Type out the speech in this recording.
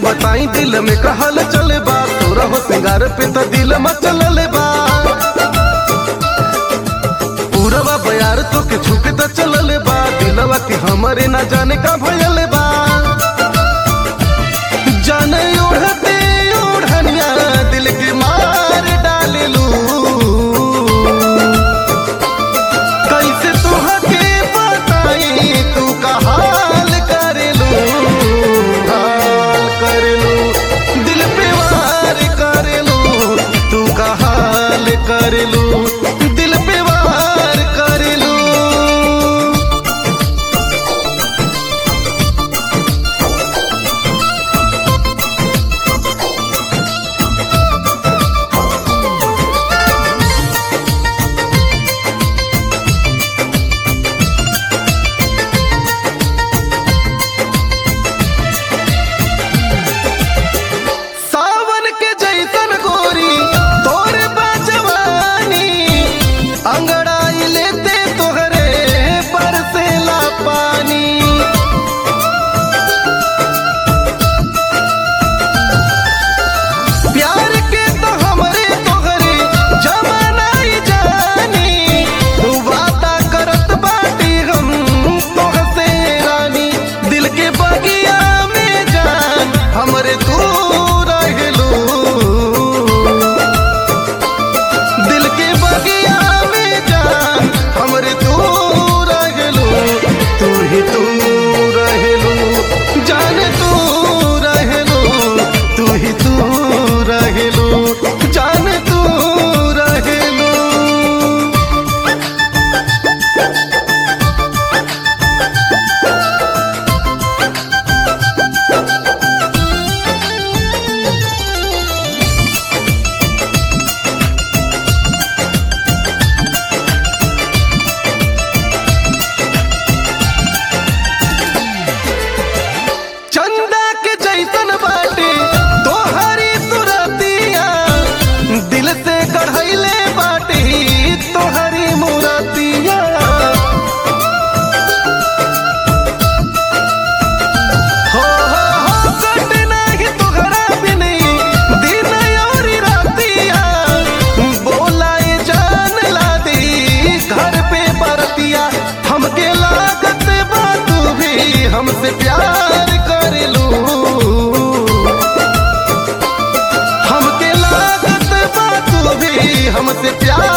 बताई दिल में कहल चले बा तोरा हो सिंगार पे तो दिल मचल बा पूरवा बयार तो के छुके तो चलल बा दिलवा के हमरे ना जाने का भयल बा जाने ओढ़ते ओढ़निया दिल के मार डालेलू कैसे तुहके बताई तू का हाल करेलू हाल करेलू दिल पे वार करेलू तू का हाल करेलू दिल पे वार करेलू सावन के जैसन गोरी तोरे बाजवानी अंगड़ाई लेते तोहरे बरसेला पानी प्यार के तो हमरे तोहरे जमानाई जानी तू वादा करत बाटी हम तोहसे रानी दिल के बगिया में जान हमरे तू रहलू दिल के बगिया में जान हमरे तू रहलू तू ही तू रहलू जान तू रहलू तू ही तू रहलू जान तू रहलू चंदा के जैसन बाटे तोहरी तुरतिया दिल से कढ़ैले बाटे तोहरी मुरतिया हो हो हो कट नाही तोहरा बिन दिन और रातिया बोलाए जान ला दी घर पे बरतिया हमके लागत बा तू भी हमसे प्यार कर लू हमके लागत बा तू भी हमसे प्यार